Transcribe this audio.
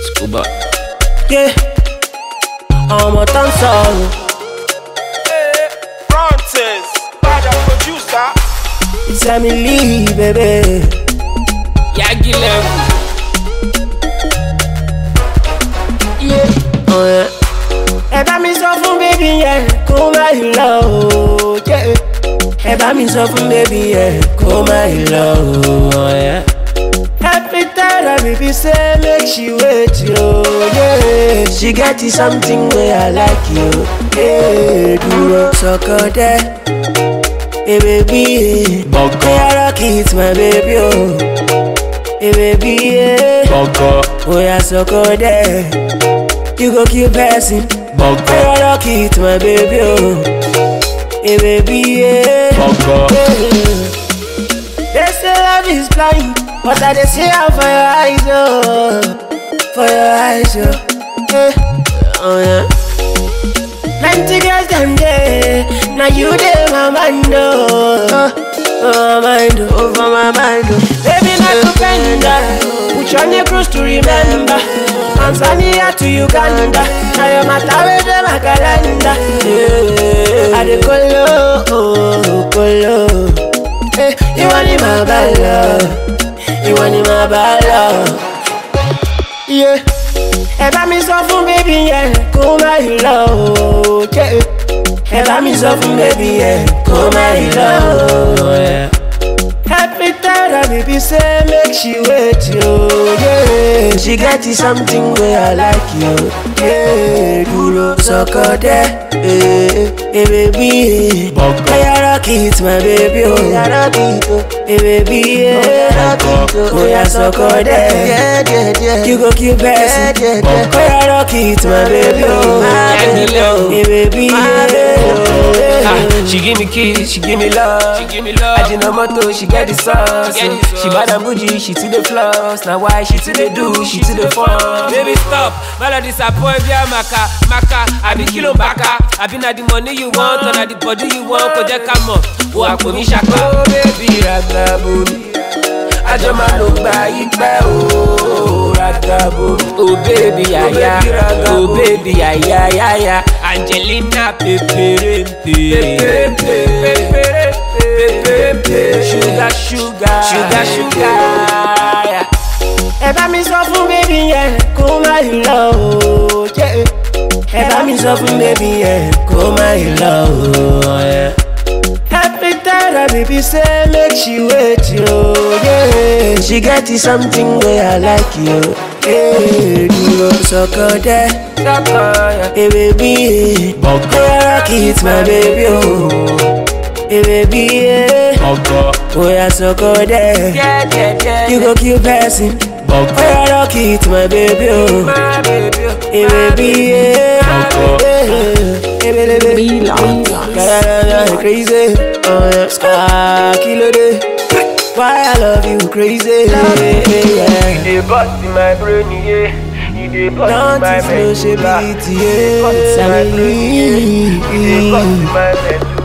Scuba. Yeah. ọmọ tó ń sọ̀rọ̀ Frontes, bada producer. it's Emily baby. Yagi level. Oh, yeah. ẹ bá mi sọ fún bébí yẹn kó má yìí lọ o. yeah. ẹ bá mi sọ fún bébí yẹn kó má yìí lọ o. Oh, yeah. Every time I baby say make she wait yo, yeah. She get you something where I like you, yeah. Duro soko de, hey baby, yeah. Boko. Hey, I rock it, my baby, oh. Hey baby, yeah. Boko. Oh yeah, soko de, you go keep passing. Boko. Hey, I rock it, my baby, oh. Hey baby, yeah. Boko. They say love is blind, but I dey see am for your eyes, oh, for your eyes, oh, yeah, oh yeah. Plenty girls them dey, now you dey my mind, oh, oh, my mind, oh, over my mind, oh. Baby, not to bender, put you on your cruise to remember. Tanzania to Uganda, now your matter with them my calendar. Yeah, I dey colo, oh, colo. Eh, ìwọ ni màá bá lọ ìwọ ni màá bá lọ. Yeah. ẹ bá mi sọ fún bébí yẹn kó má yìí lọ o. Yeah. ẹ bá mi sọ fún bébí yẹn kó má yìí lọ o. Yeah. Every time I baby say make she wait yo, yeah. She get you something where I like you, yeah. Duro soko de, eh, eh baby. Boko. Hey, I rock it, my baby, oh. I rock it, oh. Hey baby, yeah. Boko. Oh yeah, soko de, yeah, yeah, yeah. You go keep passing, yeah, yeah, yeah. Hey, I rock it, my baby, oh. Yagi level. Hey baby, yeah. Ah, she give me kiss, she give me love. She give me love. Ajinomoto, she get the sauce. Get the sauce. She bad and bougie, she to the floss. Now why she to the do, she to the fun. Baby stop, Mala disappoint via maka maka. I be kilo baka. I be na the money you want, or na the body you want. Ko jẹ́ ká mọ̀, wo àpò mi ṣaka. Oh baby, ragabo mi. Àjọ máa ló gba ìpẹ́ o, ragabo mi. Oh baby yaya, baby, ragabo. oh baby yaya yaya. Angelina peperempe. Sugar, sugar, Sugar, sugar. yeah. ẹ bá mi sọ fún bébí yẹn kó má yìí lọ o. yeah. ẹ bá mi sọ fún bébí yẹn kó má yìí lọ o. yeah. Every time I baby say make she wait yo, yeah. She get you something where I like you, yeah. Duro soko de, hey baby, yeah. Boko. Hey, I rock it, my baby, oh. Hey baby, yeah. Boko. Oh yeah, soko de, Yeah, yeah, yeah. you go keep passing. Boko. Hey, I rock it, my baby, oh. My baby, oh. Hey baby, yeah. Boko. Yeah. Hey baby, baby. crazy. Oh yeah. Ah, kilo de. Why I love you crazy. Yeah. dey bust in my brain, yeah. You dey bust in Don't my you feel she medulla. beat, yeah. You dey bust in my brain, yeah. You dey bust in my medulla.